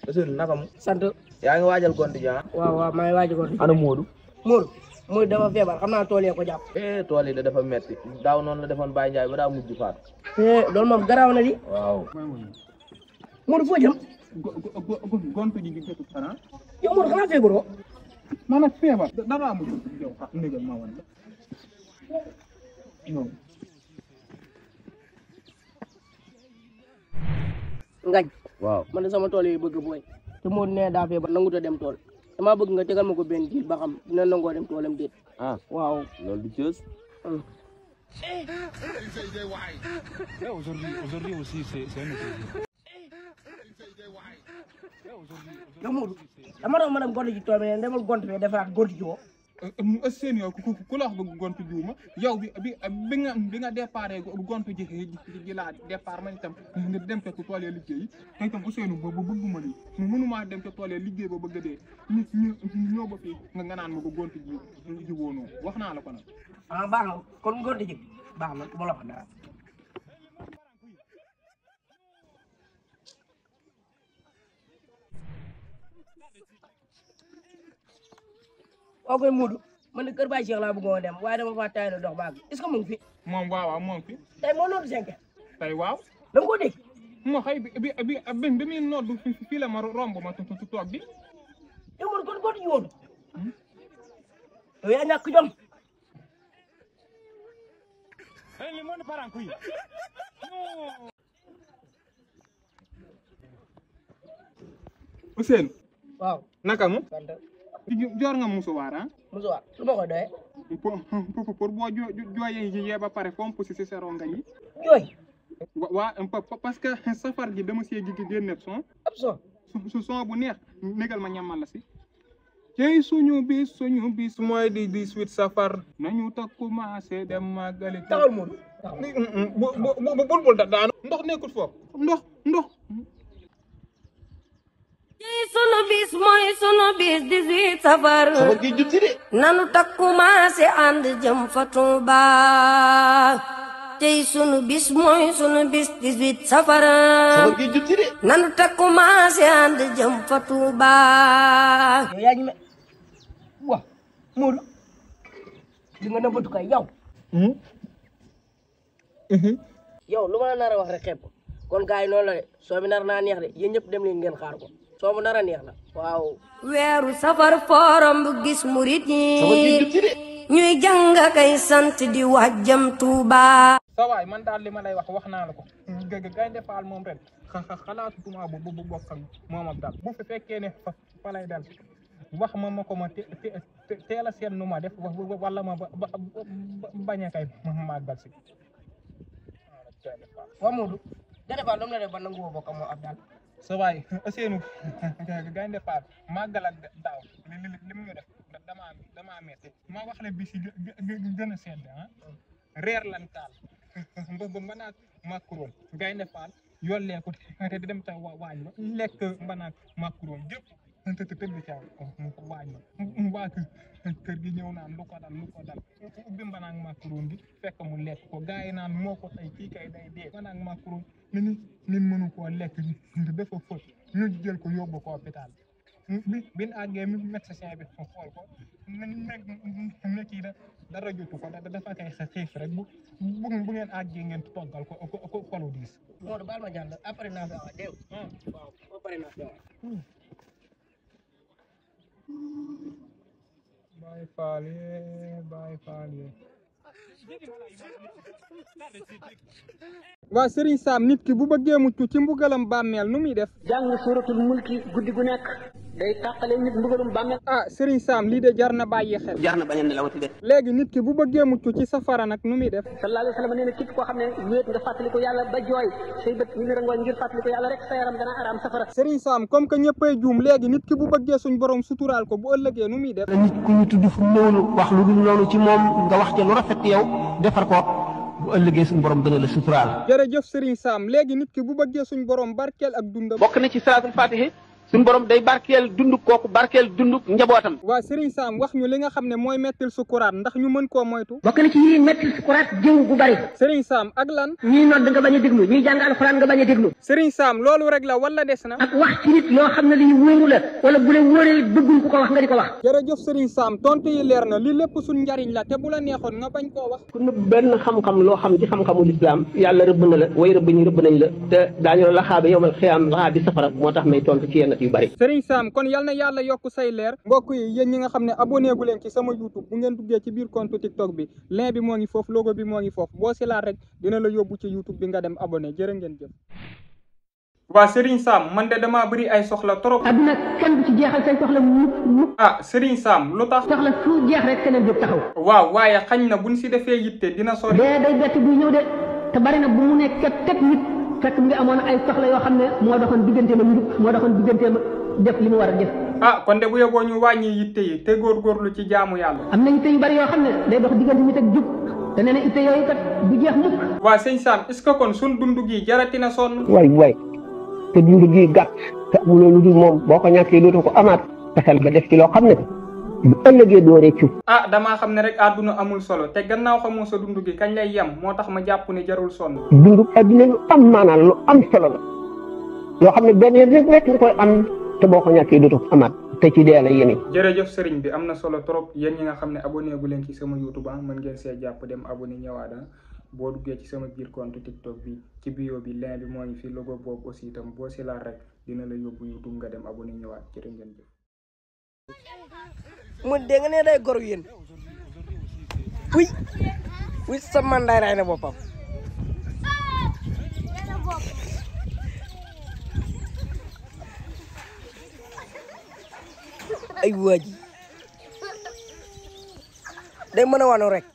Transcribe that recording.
Ousseynou naka mu sant yaa ngi waajal gonti ji ah waaw waaw maa ngi waaj a ko ana Modou Mour Mour dafa feebar xam naa tool yee ko jàpp eh tool yi da dafa metti daaw noonu la defoon Baye Ndiaye ba daa mujj faatu eh loolu moom garaaw na di waaw Mour foo jëm gontu ji di jëtu fana yow Mour xanaa feebaroo man nag feebar dara amul yow ah négal ma wan la yow ngañ waaw man de sama tool yi bëgg booy te Mour nee daa feebar nangut a dem tool damaa bëgg nga tegal ma ko benn diir ba xam dina nangoo dem toolam déet ah waaw loolu du cës hum. Ouais, aujourd'hui, aujourd'hui aussi, c'est c'est un autre jour. yow Mour dama doon ma dem gont ji tool bi ne demal gont fee defaraat gont ji woo seen yow ku ku la wax ba gontu juuma yow bi bi bi nga bi nga déparé gontu ji ji laa départ man itam nga dem te tool yi liggéey te itam Ousseynou ba bëgguma lii mënumaa dem te tool yi liggéey ba bëgg a dee ñu ñu ñoo ba fii nga nga naan ma ko gontu ji ji woonoo wax naa la ko nag ah baax na kon gont ji baax na du ma la wax dara waaw koy Moodu man de kër Baye Cheikh laa bëggoon a dem waaye dama faa taay dox baag est-ce que mu ngi fi moom waaw waaw moom fi tey moo noonu cinq tey waaw da nga ko dégg moo xëy bi bi bi bi bi muy noddu fi fii la ma romb ma tu tu toog bi yow man kon gont ji woon yow yaa ñàkk jom Eh, le monde part en couille. Ousseynou waaw naka mu sant joor nga musuwaar ah musuwaar lu ma koy doyee pour pour pour boo jo jooyee yee ba pare fomp si si sa rongañ yi jooy wa waa pa- pa- parce que safar gi dama see gi génne son ab son su su son bu neex négal ma ñamal la si cey suñu bis suñu bis mooy di 18 safar nañu ta commencé dem màggali taxawal Moodu taxawal bu bu bu bul bul da daanu ndox nekkul foofu ndox ndox ci sunu bis mooy sunu bis 18 safar nanu takku maase ànd jëm fa Tuuba tey sunu bis mooy sunu bis 18 safar nanu takku maase ànd jëm fa Tuuba yow yaa ñu me waaw Moodu li nga nëbbatu kay yow yow lu ma la nar a wax rek xeeb ko kon gars yi noonu la de soo bi nar naa neex de yéen ñëpp dem leen ngeen xaar ko soo bu nar a neex la waaw weeru safar forom bu gis murit yi ñuy jàng kay sant di wax jëm Tuuba sa waay man daal li ma lay wax wax naa la ko gë gaynde faal moom ren xa xalaatu tuma bu bu bokk ak moom ak daal bu fi fekkee ne fa fa lay dal wax ma ma ko ma te te teel a seet nu ma def wala ma ba ba bañ a kay ma màggal si. waaw Moodu Gaynde Faal lu mu la def ba nangu woo bokk ak moom ab daal sa waay Ousseynou gaynde faal màggal ak daaw li li li mu ñu def damaa damaa metti ma wax la bi si gën a sedd ah reer lan taal ba ba mbanaat macaron gaynde faal yollee ko te di dem ca wa- waañ ba lekk mbanaat macaron jëpp te te tëdd ca waañ ba waa kër kër gi ñëw naan lu ko dal lu ko dal ubbi mbanaat macaron gi fekk mu lekk ko gars yi naan moo ko tey kii kay day dee mbanaat macaron ni ni nit mënu koo lekk dafa fët ñu jël ko yóbbu ko hôpital bi bin àggee mi médecin bi xool ko ne ne kii da dara jotu ko da dafa kay xiif rek bu bu bu ngeen àggee ngeen toggal ko ko ko kolu diis Moodu baal ma jàll après naa fi awaat dégg nga ah waaw ba pare naa fi awaat bàyyi faale bàyyi faale waa Serigne Sam nit ki bu bëggee mucc ci mbugalam bàmmeel nu muy def jàng suratul mulki guddi gu nekk day tàqale nit mbugalum bàmmeel ah Serigne Sam lii de jar na bàyyi xel jar na bañ a nelawati de léegi nit ki bu bëggee mucc ci safara nag nu muy def sallallahu alayhi wa sallam nee na képp koo xam ne wéet nga fàttaliku yàlla ba jooy say bët ñu ngi rangooñ ngir fàttaliku yàlla rek sa yaram dana araam safara Serigne Sam comme que ñëppay juum léegi nit ki bu bëggee suñ borom suturaal ko bu ëllëgee nu muy def nit ku ñu tudd fu néewlu wax lu dul noonu ci moom nga wax ca lu rafet yow defar ko bu ëllëgee suñu borom dana la suturaal jërëjëf Serigne Sam léegi nit ki bu bëggee suñ borom barkeel ak dundam bokk na ci salaatul fatihi suñu borom day barkeel dunduk kooku barkeel dunduk njabootam waa Serigne Sam wax ñu li nga xam ne mooy mettil sukuraat ndax ñu mën koo moytu bokk na ci yi metti sukuraat jëw gu bari Serigne Sam ak lan ñii nodd nga bañ a déglu ñii jàng alxuraan nga bañ a déglu Serigne Sam loolu rek la wala des na ak wax ci nit loo xam ne lii wóoru la wala bu la wóoree bëgguñ ku ko wax nga di ko wax jërëjëf Serigne Sam tontu yi leer na li lépp suñ njariñ la te bu la neexoon nga bañ koo wax ku nëbb benn xam-xam loo xam ci xam-xamu lislaam yàlla rëbb na la way rëbb ñu rëbb nañ la te daañu la laxaabe yowmal xiyaam laxaa bi safara moo tax may tontu ci yenn yu bari Serigne Sam kon yal na yàlla yokk say leer mbokk yi yéen ñi nga xam ne abonné gu leen ci sama YouTube bu ngeen duggee ci biir compte TikTok bi lien bi moo ngi foofu logo bi moo ngi foofu boo si laal rek dina la yóbbu ci YouTube bi nga dem abonné jërë ngeen jëf waa Serigne Sam man de damaa bëri ay soxla trop adduna kenn du ci jeexal say soxla mukk mukk ah Serigne Sam lu tax soxla su jeex rek keneen jóg taxaw waaw waaye xañ na buñ si defee yitte dina sori dee day bett buy ñëw de te bari na bu mu ne ket ket nit fekk mu ngi amoon ay soxla yoo xam ne moo doxoon digganteem ak njub moo doxoon digganteem ak def li mu war a def ah kon de bu yeboo ñu wàññi yitte yi te góorgóorlu ci jaamu yàlla am na yitte yu bari yoo xam ne day dox diggante nit ak jub te nee na itte yooyu kat du jeex mukk waa sëñ Sam est-ce que kon suñ dund gi jaratina sonn waay waay te dund gi gàtt te amuloo lu dul moom boo ko ñàkkee dootoo ko amaat fexeel ba def ci loo xam ne bu ëllëgee doo réccu ah damaa xam ne rek àdduna amul solo te gannaaw xamoo sa dund gi kañ lay yem moo tax ma jàpp ne jarul sonn dundu adduna lu am maanaam lu am solo la loo xam ne benn yoon rek rek nga koy am te boo ko ñàkkee dootoo ko amaat te ci dee la yéene jërëjëf sëriñ bi am na solo trop yéen ñi nga xam ne abonné gu leen ci sama youtube ah mën ngeen see jàpp dem abonné ñëwaat ah boo duggee ci sama biir compte tiktok bi ci bio bi lien bi moo ngi fi logo boobu aussi itam boo si laal rek dina la yóbbu youtube nga dem abonné ñëwaat jërë ngeen jëf mu dégg nga ne day gor yéen uy uy sa mandaay ray na boppam ay waaji day mën a wanu rek